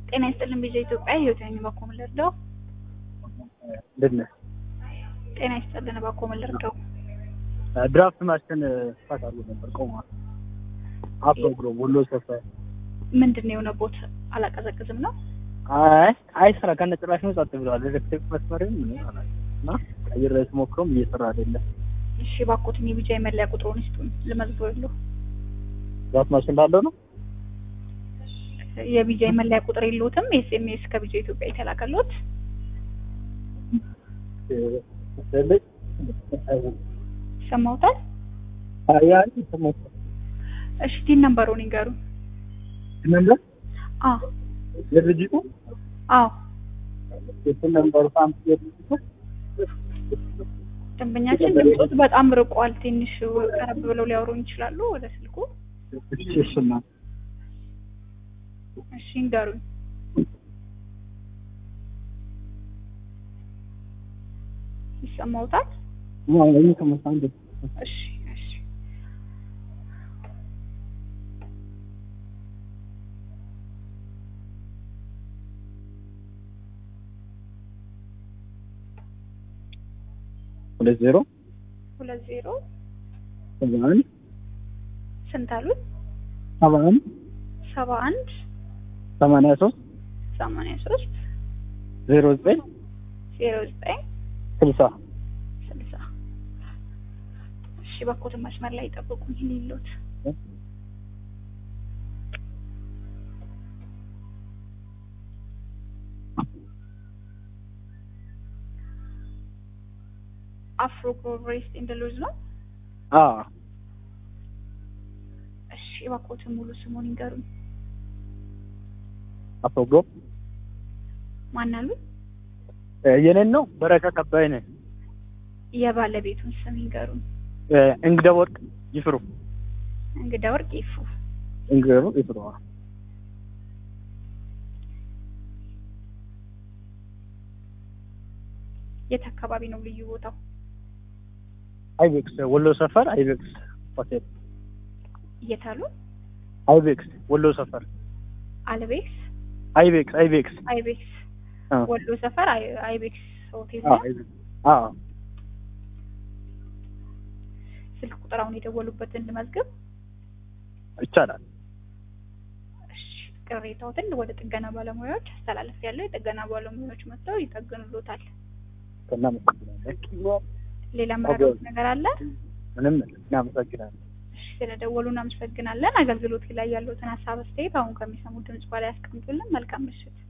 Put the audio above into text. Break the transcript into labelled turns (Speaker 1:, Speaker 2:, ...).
Speaker 1: ጤና ይስጥልን ቪዥን ኢትዮጵያ ህይወት ነኝ። እባክዎ ምን ልርዳው?
Speaker 2: እንዴት ነህ?
Speaker 1: ጤና ይስጥልን እባክዎ ምን ልርዳው?
Speaker 2: ድራፍት ማሽን ስፋት አሉ ነበር ቆሟል። አፕ ብሎ ወሎ ሰፈር
Speaker 1: ምንድን ነው የሆነቦት? አላቀዘቅዝም ነው?
Speaker 2: አይ አይሰራ ከነ ጭራሽ ነው ጸጥ ብለዋል። ኤሌክትሪክ መስመርም ምን ይሆናል እና ቀይሬ ስሞክረውም እየሰራ አይደለም።
Speaker 1: እሺ እባክዎትን የቢጃ የመለያ ቁጥሩን ይስጡን ልመዝግበው።
Speaker 2: ድራፍት ማሽን እንዳለው ነው
Speaker 1: የቢጃ የመለያ ቁጥር የለዎትም? ኤስኤምኤስ ከቢጃ ኢትዮጵያ የተላከሎት? ይሰማዎታል?
Speaker 2: አያ ሰሞታ
Speaker 1: እሺ ቲን ነምበሩን ይንገሩ።
Speaker 2: ነምበር
Speaker 1: አ
Speaker 2: የድርጅቱ
Speaker 1: አዎ
Speaker 2: የስልክ ነምበሩ ሳምፕ የድርጅቱ
Speaker 1: ደንበኛችን ድምጾት በጣም ርቋል። ትንሽ ቀረብ ብለው ሊያወሩን ይችላሉ ወደ ስልኩ?
Speaker 2: እሺ እሱና
Speaker 1: እሺ ይንገሩኝ። ይሰማዎታል?
Speaker 2: አዎ ይሄ ከመጣ አንዴ
Speaker 1: እሺ እሺ
Speaker 2: ሁለት ዜሮ
Speaker 1: ሁለት ዜሮ
Speaker 2: ሰባ አንድ
Speaker 1: ስንት አሉት?
Speaker 2: ሰባ አንድ
Speaker 1: ሰባ አንድ
Speaker 2: ሰማንያ ሶስት
Speaker 1: ሰማንያ ሶስት
Speaker 2: ዜሮ ዘጠኝ
Speaker 1: ዜሮ ዘጠኝ
Speaker 2: ስልሳ
Speaker 1: ስልሳ እሺ እባክዎትን መስመር ላይ ይጠብቁኝ። ይህን ይሉት አፍሮ ፕሮግሬስ ኢን ሎዝ ነው።
Speaker 2: አ
Speaker 1: እሺ እባክዎትን ሙሉ ስሙን ይንገሩኝ።
Speaker 2: አፕሮግሮ
Speaker 1: ማን አሉ?
Speaker 2: የኔን ነው በረከት አባይ ነኝ።
Speaker 1: የባለቤቱን ስም ይንገሩኝ።
Speaker 2: እንግዳ ወርቅ ይፍሩ
Speaker 1: እንግዳ ወርቅ ይፉ።
Speaker 2: እንግዳ ወርቅ ይፍሩ
Speaker 1: የት አካባቢ ነው ልዩ ቦታው?
Speaker 2: አይቤክስ ወሎ ሰፈር አይቤክስ ሆቴል
Speaker 1: የት አሉ?
Speaker 2: አይቤክስ ወሎ ሰፈር
Speaker 1: አልቤክስ
Speaker 2: አይቤክስ አይቤክስ
Speaker 1: አይቤክስ
Speaker 2: አ
Speaker 1: ወሎ ሰፈር አይ- አይቤክስ ሆቴል
Speaker 2: አ
Speaker 1: ነው።
Speaker 2: አይቤክስ አ
Speaker 1: ስልክ ቁጥር አሁን የደወሉበትን ልመዝግብ።
Speaker 2: ይቻላል።
Speaker 1: እሺ ቅሬታዎትን ወደ ጥገና ባለሙያዎች አስተላለፍ ያለው የጥገና ባለሙያዎች መጥተው ይጠግኑሎታል።
Speaker 2: እናመሰግናለን።
Speaker 1: ሌላ መረዳት ነገር አለ?
Speaker 2: ምንም እናመሰግናለን።
Speaker 1: እሺ ስለደወሉ እናመሰግናለን። አገልግሎት ላይ ያሉትን ሀሳብ አስተያየት አሁን ከሚሰሙት ድምጽ በላይ ያስቀምጡልን። መልካም ምሽት።